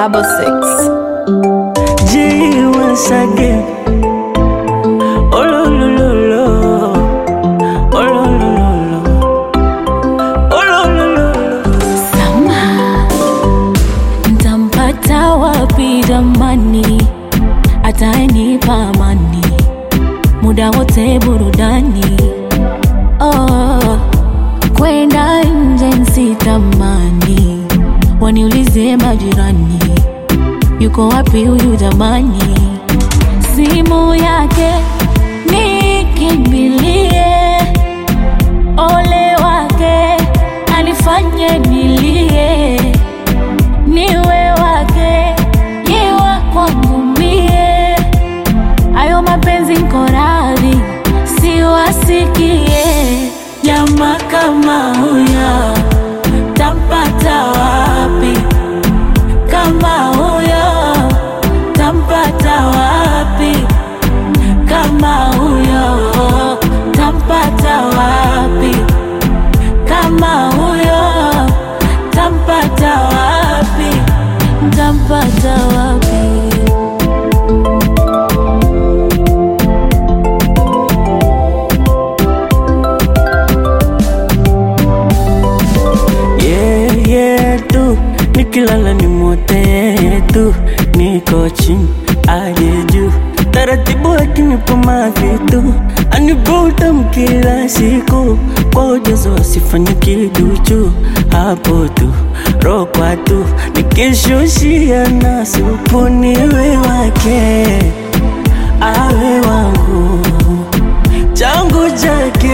double six. G once again. Oh lo lo lo lo. Oh lo lo lo lo. Oh lo lo lo lo. Sama, ntampata wapi jamani? Atanipa amani muda wote burudani. Oh, kwenda nje nsitamani, waniulize majirani, yuko wapi huyu jamani? Simu yake nikimbilie ole wake anifanye nilie, niwe wake yewa kwangu mie, ayo mapenzi nko radhi siwasikie. Jamaa kama huyo tampata wapi? Kama huyo tampata wapi? Kama huyo tampata wapi? Kama huyo tampata wapi? Tampata wapi? Yeah, yeah, tu nikilala ni mote tu, niko chini aje juu, taratibu akinipa mavitu anivuta kila siku kwa ujazo asifanye kiduchu, hapo tu rokwa tu nikishushia na supu niwe wake awe wangu changu chake